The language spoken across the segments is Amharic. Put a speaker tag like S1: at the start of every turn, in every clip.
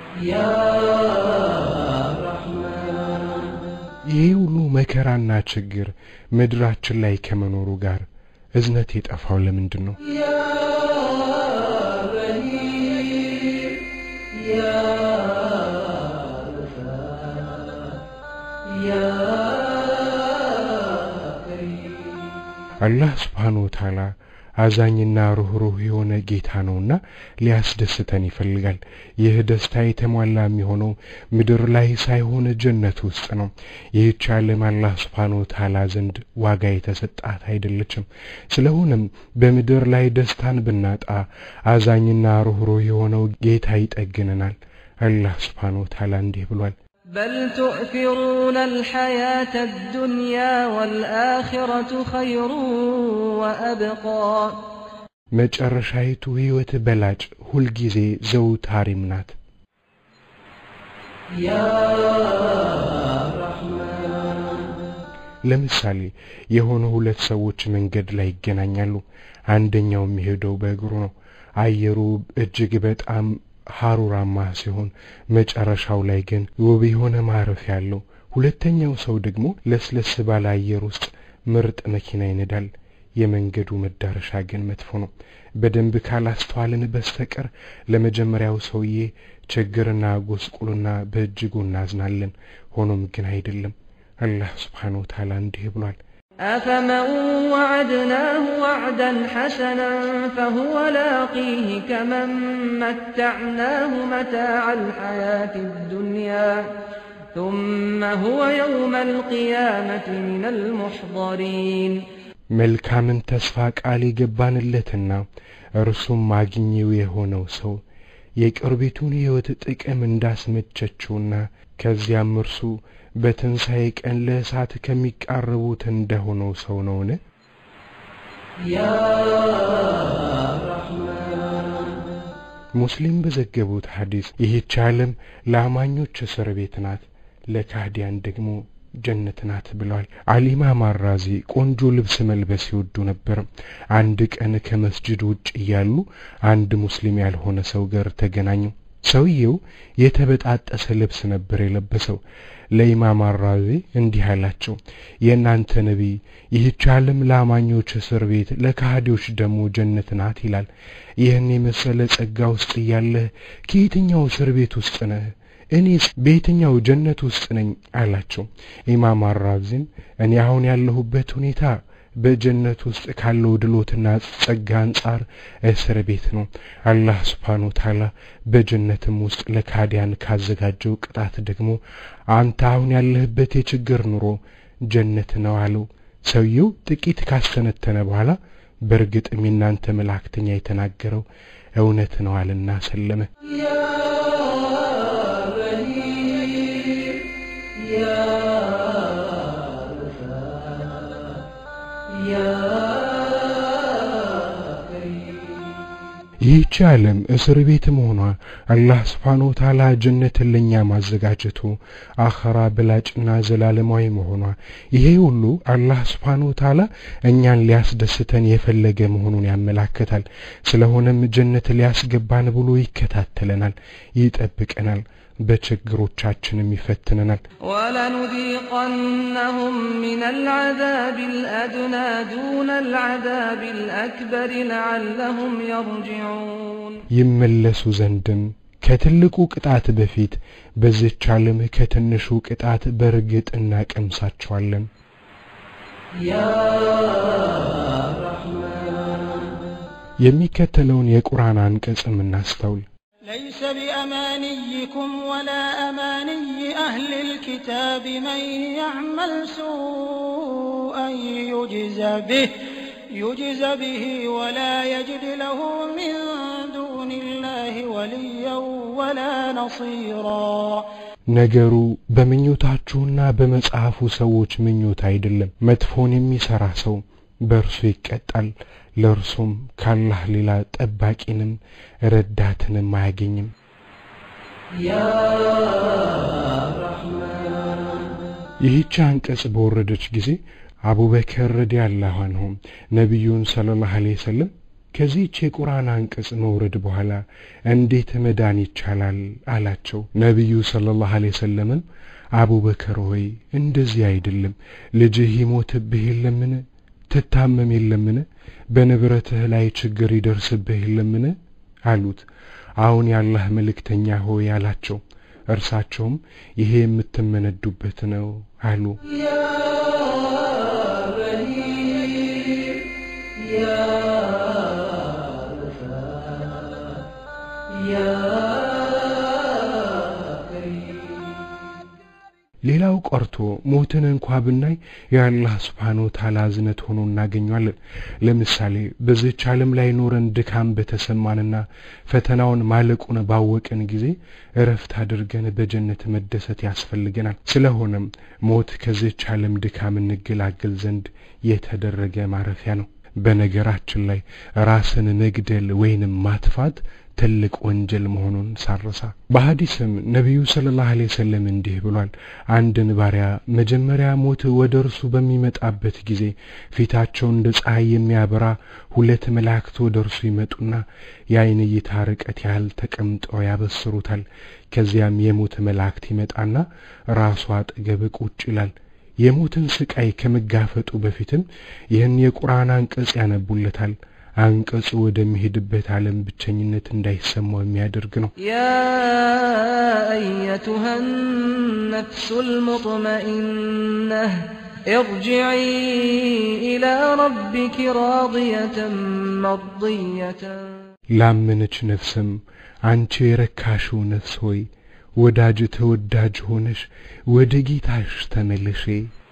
S1: ይሄ ሁሉ መከራና ችግር ምድራችን ላይ ከመኖሩ ጋር እዝነት የጠፋው ለምንድን ነው? አላህ ስብሓነሁ ወተዓላ አዛኝና ሩኅሩህ የሆነ ጌታ ነውና ሊያስደስተን ይፈልጋል። ይህ ደስታ የተሟላ የሚሆነው ምድር ላይ ሳይሆን ጀነት ውስጥ ነው። ይህች ዓለም አላህ ስብሓነሁ ወተዓላ ዘንድ ዋጋ የተሰጣት አይደለችም። ስለሆነም በምድር ላይ ደስታን ብናጣ አዛኝና ሩኅሩህ የሆነው ጌታ ይጠግነናል። አላህ ስብሓነሁ ወተዓላ እንዲህ ብሏል።
S2: بل تؤثرون الحياة الدنيا والآخرة خير وأبقى
S1: መጨረሻይቱ ሕይወት በላጭ ሁልጊዜ ዘውታሪም ናት። ለምሳሌ የሆኑ ሁለት ሰዎች መንገድ ላይ ይገናኛሉ። አንደኛው የሚሄደው በእግሩ ነው። አየሩ እጅግ በጣም ሐሩራማ ሲሆን መጨረሻው ላይ ግን ውብ የሆነ ማረፊያ አለው። ሁለተኛው ሰው ደግሞ ለስለስ ባለ አየር ውስጥ ምርጥ መኪና ይነዳል። የመንገዱ መዳረሻ ግን መጥፎ ነው። በደንብ ካላስተዋልን በስተቀር ለመጀመሪያው ሰውዬ ችግርና ጎስቁልና በእጅጉ እናዝናለን። ሆኖም ግን አይደለም። አላህ ስብሓነሁ ወተዓላ እንዲህ ብሏል።
S2: أفمن وعدناه وعدا حسنا فهو لاقيه كمن متعناه متاع الحياة الدنيا ثم هو يوم القيامة من المحضرين
S1: መልካምን ተስፋ ቃል የገባንለትና እርሱም ማግኘው የሆነው ሰው የቅርቢቱን ሕይወት ጥቅም እንዳስመቸችውና ከዚያም እርሱ በትንሣኤ ቀን ለእሳት ከሚቃረቡት እንደሆነው ሰው ነውን? ሙስሊም በዘገቡት ሐዲስ ይህች ዓለም ለአማኞች እስር ቤት ናት፣ ለካህዲያን ደግሞ ጀነት ናት ብለዋል። አሊማ ማራዚ ቆንጆ ልብስ መልበስ ይወዱ ነበር። አንድ ቀን ከመስጅድ ውጭ እያሉ አንድ ሙስሊም ያልሆነ ሰው ጋር ተገናኙ። ሰውየው የተበጣጠሰ ልብስ ነበር የለበሰው። ለኢማም አራዚ እንዲህ አላቸው፣ የእናንተ ነቢይ ይህች ዓለም ለአማኞች እስር ቤት፣ ለካህዲዎች ደግሞ ጀነት ናት ይላል። ይህን የመሰለ ጸጋ ውስጥ እያለህ ከየትኛው እስር ቤት ውስጥ ነህ? እኔስ በየትኛው ጀነት ውስጥ ነኝ አላቸው። ኢማም አራዚም እኔ አሁን ያለሁበት ሁኔታ በጀነት ውስጥ ካለው ድሎትና ጸጋ አንጻር እስር ቤት ነው። አላህ ስብሓነ ወተዓላ በጀነትም ውስጥ ለካዲያን ካዘጋጀው ቅጣት ደግሞ አንተ አሁን ያለህበት የችግር ኑሮ ጀነት ነው አለው። ሰውየው ጥቂት ካስተነተነ በኋላ በእርግጥም የናንተ መላእክተኛ የተናገረው እውነት ነው አለና ሰለመ። ይህች ዓለም እስር ቤት መሆኗ አላህ ስብሓነ ወተዓላ ጀነትን ለእኛ ማዘጋጀቱ አኸራ በላጭና ዘላለማዊ መሆኗ ይሄ ሁሉ አላህ ስብሓነ ወተዓላ እኛን ሊያስደስተን የፈለገ መሆኑን ያመላክታል። ስለሆነም ጀነት ሊያስገባን ብሎ ይከታተለናል፣ ይጠብቀናል፣ በችግሮቻችንም ይፈትነናል።
S2: ولنذيقنهم من العذاب الأدنى دون العذاب الأكبر لعلهم يرجعون
S1: ይመለሱ ዘንድም ከትልቁ ቅጣት በፊት በዚች ዓለም ከትንሹ ቅጣት በእርግጥ እናቀምሳቸዋለን። የሚከተለውን የቁርአን አንቀጽም እናስተውል።
S3: ليس بأمانيكم ولا أماني أهل الكتاب من يعمل سوءا يجز به يجز به ولا يجد له من دون الله وليا ولا نصيرا
S1: ነገሩ በምኞታችሁና በመጽሐፉ ሰዎች ምኞት አይደለም። መጥፎን የሚሠራ ሰው በእርሱ ይቀጣል፣ ለእርሱም ካላህ ሌላ ጠባቂንም ረዳትንም አያገኝም። ይህች አንቀጽ በወረደች ጊዜ አቡበከር ረዲየላሁ ዐንሁ ነቢዩን ሰለላሁ ዐለይሂ ወሰለም ከዚህች የቁርአን አንቀጽ መውረድ በኋላ እንዴት መዳን ይቻላል አላቸው። ነቢዩ ሰለላሁ ዐለይሂ ወሰለምም አቡበከር ሆይ እንደዚህ አይደለም፣ ልጅህ ይሞትብህ የለምን? ትታመም የለምን? በንብረትህ ላይ ችግር ይደርስብህ የለምን? አሉት። አሁን የአላህ መልእክተኛ ሆይ አላቸው። እርሳቸውም ይሄ የምትመነዱበት ነው አሉ። ሌላው ቀርቶ ሞትን እንኳ ብናይ የአላህ ስብሓን ወተዓላ እዝነት ሆኖ እናገኘዋለን። ለምሳሌ በዚህች ዓለም ላይ ኖረን ድካም በተሰማንና ፈተናውን ማለቁን ባወቅን ጊዜ እረፍት አድርገን በጀነት መደሰት ያስፈልገናል። ስለሆነም ሞት ከዚህች ዓለም ድካም እንገላገል ዘንድ የተደረገ ማረፊያ ነው። በነገራችን ላይ ራስን መግደል ወይንም ማጥፋት ትልቅ ወንጀል መሆኑን ሳረሳ በሐዲስም ነቢዩ ሰለላሁ ዐለይሂ ወሰለም እንዲህ ብሏል። አንድን ባሪያ መጀመሪያ ሞት ወደ እርሱ በሚመጣበት ጊዜ ፊታቸው እንደ ፀሐይ የሚያበራ ሁለት መላእክት ወደ እርሱ ይመጡና የአይን እይታ ርቀት ያህል ተቀምጠው ያበስሩታል። ከዚያም የሞት መላእክት ይመጣና ራሱ አጠገብ ቁጭ ይላል። የሞትን ስቃይ ከመጋፈጡ በፊትም ይህን የቁርአን አንቀጽ ያነቡለታል። አንቀጹ ወደሚሄድበት ዓለም ብቸኝነት እንዳይሰማው የሚያደርግ ነው።
S2: يا أيتها النفس المطمئنة ارجعي إلى ربك راضية مرضية
S1: ላመነች ነፍስም አንቺ የረካሽው ነፍስ ሆይ ወዳጅ ተወዳጅ ሆነሽ ወደ ጌታሽ ተመለሼ።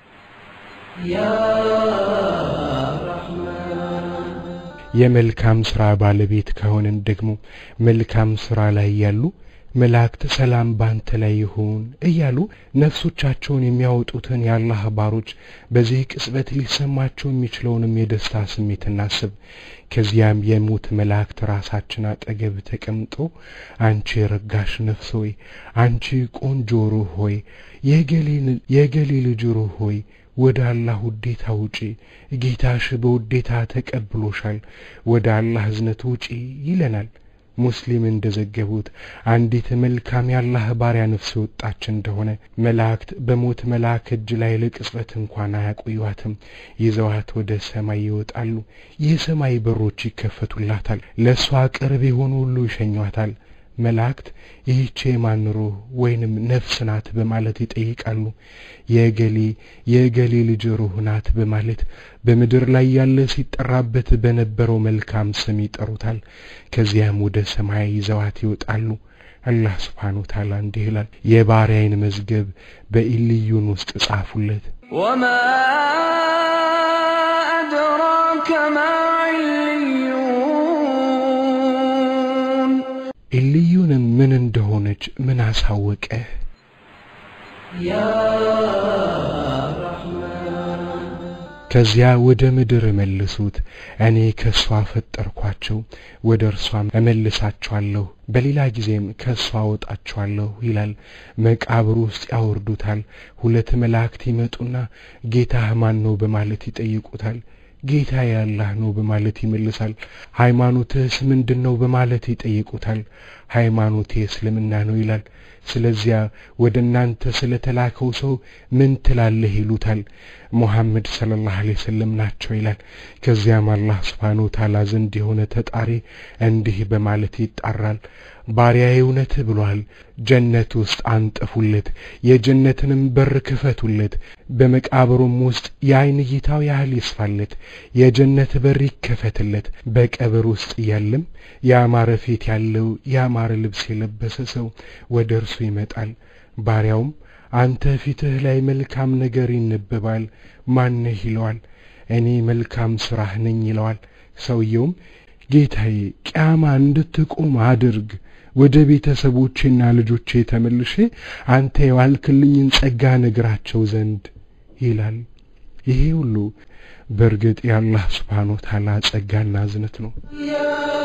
S1: የመልካም ሥራ ባለቤት ከሆንን ደግሞ መልካም ሥራ ላይ ያሉ መላእክት ሰላም ባንተ ላይ ይሁን እያሉ ነፍሶቻቸውን የሚያወጡትን የአላህ ባሮች በዚህ ቅጽበት ሊሰማቸው የሚችለውንም የደስታ ስሜት እናስብ። ከዚያም የሞት መላእክት ራሳችን አጠገብ ተቀምጠው አንቺ የረጋሽ ነፍስ ሆይ፣ አንቺ ቆንጆ ሩህ ሆይ፣ የገሌ ልጅ ሩህ ሆይ ወደ አላህ ውዴታ ውጪ፣ ጌታሽ በውዴታ ተቀብሎሻል፣ ወደ አላህ እዝነት ውጪ ይለናል። ሙስሊም እንደዘገቡት አንዲት መልካም የአላህ ባሪያ ነፍስ የወጣች እንደሆነ መላእክት በሞት መልአክ እጅ ላይ ለቅጽበት እንኳን አያቆዩዋትም። ይዘዋት ወደ ሰማይ ይወጣሉ። የሰማይ በሮች ይከፈቱላታል። ለእሷ ቅርብ የሆኑ ሁሉ ይሸኟታል። መላእክት ይህች የማን ሩህ ወይንም ነፍስ ናት በማለት ይጠይቃሉ። የእገሌ የእገሌ ልጅ ሩህ ናት በማለት በምድር ላይ ያለ ሲጠራበት በነበረው መልካም ስም ይጠሩታል። ከዚያም ወደ ሰማይ ይዘዋት ይወጣሉ። አላህ ስብሓን ወተዓላ እንዲህ ይላል፣ የባሪያዬን መዝገብ በኢልዩን ውስጥ ጻፉለት።
S2: وما أدراك ما عليون
S1: ኢልዩንም ምን እንደሆነች ምን አሳወቀህ? ከዚያ ወደ ምድር መልሱት፣ እኔ ከእሷ ፈጠርኳቸው፣ ወደ እርሷም እመልሳቸዋለሁ፣ በሌላ ጊዜም ከእሷ አወጣቸዋለሁ ይላል። መቃብር ውስጥ ያወርዱታል። ሁለት መላእክት ይመጡና ጌታህ ማን ነው በማለት ይጠይቁታል። ጌታ ያላህ ነው በማለት ይመልሳል። ሃይማኖትህስ ምንድን ነው በማለት ይጠይቁታል። ሃይማኖቴ እስልምና ነው ይላል። ስለዚያ ወደ እናንተ ስለ ተላከው ሰው ምን ትላለህ ይሉታል። ሙሐመድ ሰለላሁ ዐለይሂ ወሰለም ናቸው ይላል። ከዚያም አላህ ስብሓነ ወተዓላ ዘንድ የሆነ ተጣሪ እንዲህ በማለት ይጣራል። ባሪያዬ እውነት ብሏል። ጀነት ውስጥ አንጥፉለት፣ የጀነትንም በር ክፈቱለት፣ በመቃብሩም ውስጥ የአይን እይታው ያህል ይስፋለት፣ የጀነት በር ይከፈትለት። በቀብር ውስጥ እያለም ያማረ ፊት ያለው ያማረ ልብስ የለበሰ ሰው ወደ እርሱ ይመጣል። ባሪያውም አንተ ፊትህ ላይ መልካም ነገር ይነበባል፣ ማነህ ይለዋል። እኔ መልካም ሥራህ ነኝ ይለዋል። ሰውየውም ጌታዬ ቅያማ እንድትቆም አድርግ ወደ ቤተሰቦቼና ልጆቼ ተመልሼ አንተ የዋልክልኝን ጸጋ ነግራቸው ዘንድ ይላል። ይሄ ሁሉ በእርግጥ የአላህ ስብሓን ወተዓላ ጸጋና እዝነት ነው።